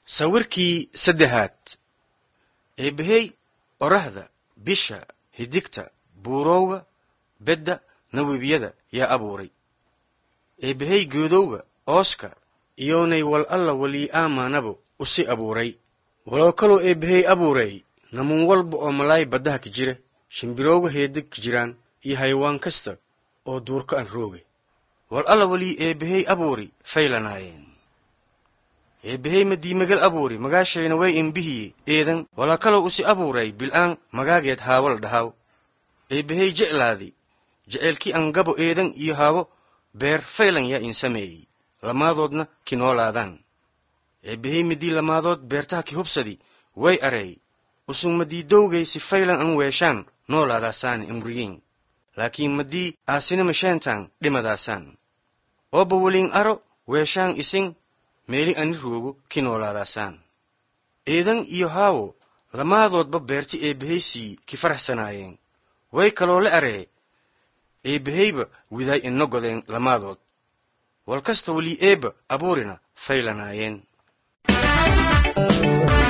sawirkii saddexaad eebbahey orahda bisha hidigta buurowga bedda nawebiyada yaa abuuray eebbahey geedowga ooska iyoonay wal alla walii aamaanabo usi abuuray waloo kaloo eebbahey abuuray namuun walba oo malaay baddaha ka jira shimbirowga heedeg ka jiraan iyo haywaan kasta oo duurka an rooge wal alla walii eebbahey abuuri faylanaayeen eebbahey madiimagal abuuri magaashayna way imbihiye eedan walaa kaloo usi abuuray bil'aan magaageed haawal dhahaw eebbahey jeclaadi jeceelkii an gabo eedan iyo haabo beer faylan yaa in sameeyey lamaadoodna ki noolaadaan eebbahey midii lamaadood beertaha ki hubsadi way areey usug madiidowgay si faylan an weeshaan noolaadaasaan imriyiin laakiin madii aasinima sheentaan dhimadaasaan ooba weliin aro weeshaan isin meeli ani roogo ki noolaadaasaan eedan iyo haawo lamaadoodba beerti eebbahaysii ki faraxsanaayeen way kaloo la aree eebbahayba widaay ina godeen lamaadood wal kasta welii eebba abuurina faylanaayeen